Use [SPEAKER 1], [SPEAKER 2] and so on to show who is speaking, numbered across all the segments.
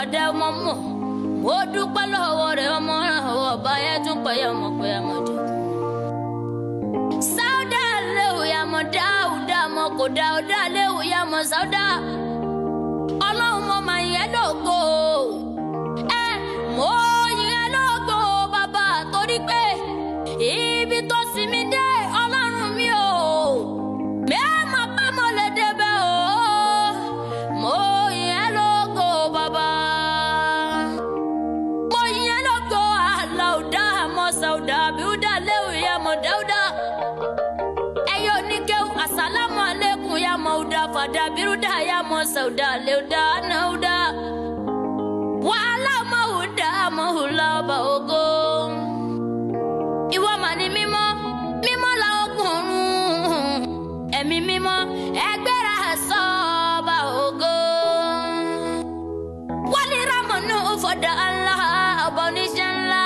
[SPEAKER 1] kàdé ọmọ mọ̀ ó dúpẹ́ lọ́wọ́ rẹ̀ ọmọ rẹ̀ ọwọ́ ọba yẹn tún pẹ́ yẹ ọmọ pé ọmọdé. sáúdà léwu ya mọ dáúdà mọ kò dáúdà léwu ya mọ sáúdà ọlọ́run mọ màá yẹn lógo ẹ mọ yẹn lógo bàbá torí pé ibi tó sinmi dé ọlọ́run mi ò mẹ́ẹ̀mọ́ pé mo lè débẹ̀ o mo yẹn lógo bàbá mo yẹn lógo àlàúdà mọ sáúdà bíúdà léwu ya mọ dáúdà ẹyẹ oníkéwù asalamu aleykum ya mọ̀ọ́dà fàdà bírúdà ya mọ̀ sọ̀dà lẹ́ọ̀dà náùdà wàhálà mọ̀ọ́dà mọ̀ọ́lá ọba ògo. ìwọ mà ní mímọ́ mímọ́ la ọkùnrin ẹ̀mí mímọ́ ẹgbẹ́ra sọ ọba ògo. wálé ramọ̀nù fọ̀dà ńlá ọba oníṣẹ́ ńlá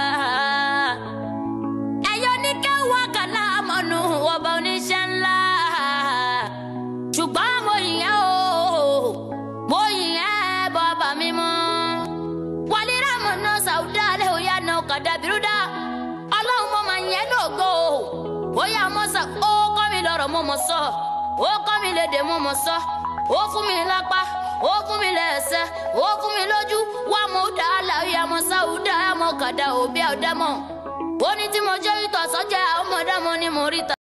[SPEAKER 1] ẹ̀yọ́ ní kẹwàá kàlá mọ̀nù ọba oníṣẹ́ ńlá ṣùgbọ́n mo yìnyẹn o mo yìnyẹn bàbá mi mọ́ wálé rámọ̀ náà sàwùdá alẹ́ òyà náà kàdá bírúdà ọlọ́run mo máa yẹn lógo bóyá mo sọ ó kọ́ mi lọ́rọ̀ mo mọ̀ sọ ó kọ́ mi lédè mo mọ̀ sọ ó fún mi lápá ó fún mi lẹ́sẹ̀ ó fún mi lójú wá mo dá àlàyé mo sàwùdá mo kàdá òbí àwùdá mọ́ ó ní tí mo jẹ́ ìtọ̀ sọ́jà ọmọdé mo ní mo rí ta.